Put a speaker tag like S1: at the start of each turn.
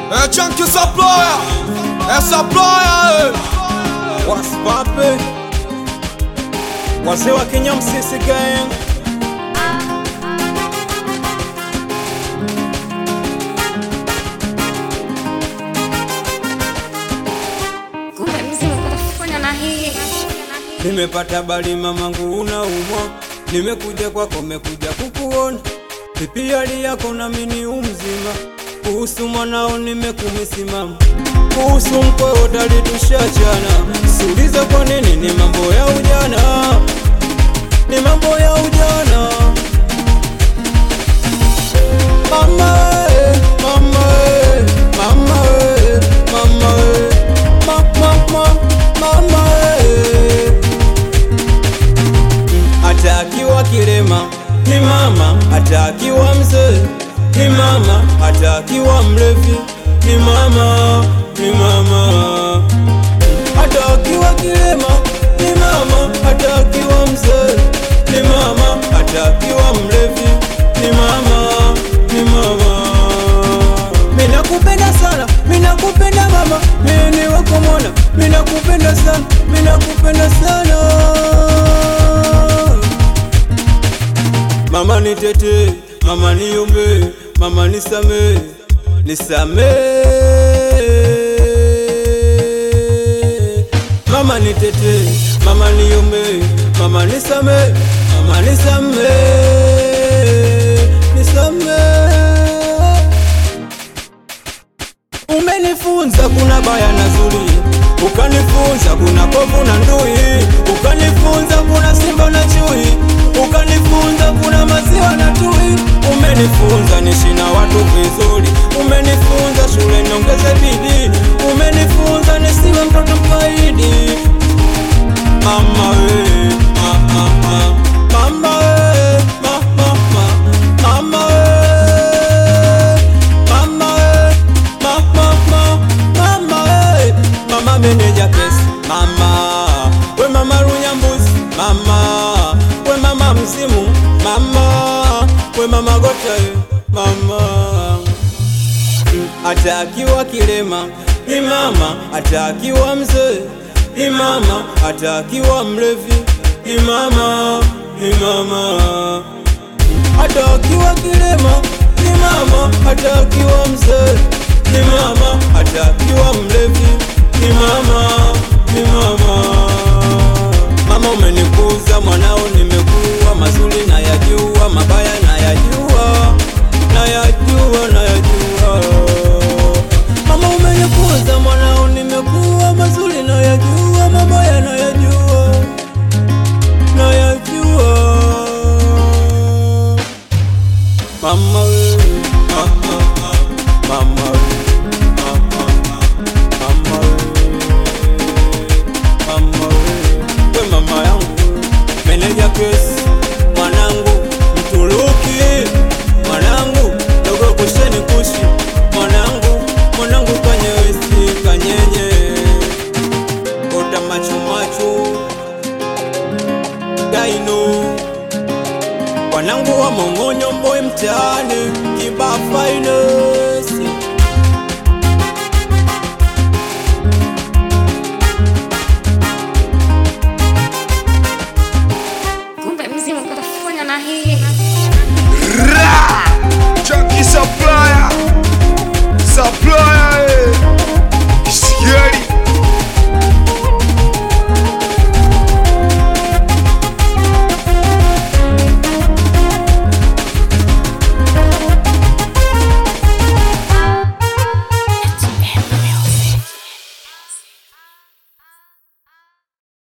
S1: Eh, chunky supplier. Eh, supplier. eh.
S2: Waspape wazee wa Kenya Msisi gang
S3: Kumbe mzima kutafanya na hii
S2: Nimepata bali mamangu unaumwa, nimekuja kwako, mekuja kukuona vipi hali yako, nami ni umzima. Kuhusu mwanao nimekumisimama, kuhusu mkweo talitushachana. Siulize kwa nini, ni mambo ya ujana, ni mambo ya ujana. Mama, eh, mama, eh, mama, eh, mama, eh, ma, ma, ma, mama, eh. Hata akiwa kilema ni mama, hata akiwa mzee ni mama, hata akiwa mlevi ni mama, ni mama. Hata akiwa kilema ni mama, hata akiwa mzee ni mama, hata akiwa mlevi ni mama, ni mama. Mina kupenda sana, mina kupenda mama, mimi ni wako mwana, mina kupenda sana, mina kupenda sana. Mama nitete, mama niombe, mama nisame, nisame. Mama nitete, mama niombe, mama nisame, mama nisame, nisame. Umenifunza kuna baya na zuri, ukanifunza kuna kovu na ndui, ukanifunza kuna simba na chui, ukanifunza kuna maziwa na tui. Umenifunza nishi na watu vizuri, umenifunza shule niongeze bidii, umenifunza nisiwe mtoto mkaidi. Mama we, ma, ma, ma. Mama we, ma, ma, ma. Mama we, mama we, ma, ma, ma. Mama we, mama meneja kesi. Mama we, mama runyambuzi. Mama we, mama mzimu. Mama we, mama gotaye. Mama hata akiwa kilema ni mama, hata akiwa mzee ni mama, hata akiwa mlevi ni mama, ni mama. Hata akiwa kilema ni mama, hata akiwa mzee ni mama, hata akiwa mlevi ni mama, ni mama. Mama umenikuza mwanao, nimekuwa mazuri na yajua, mabaya na yajua, na yajua, na yajua. Mama umenikuza mwanao, nimekuwa mazuri na yajua, mabaya na yajua, na yajua. Mama we, ah, ah, ah. mama we, ah, ah, ah. mama we, mama we, we mama yangu, meneja kesi, mwanangu Mturuki, mwanangu dogo kusheni kushi, mwanangu mwanangu kwenye wesi kanyenye, ota macho macho, gaino wanangu wa mong'onyo mboe mtaani kibafaino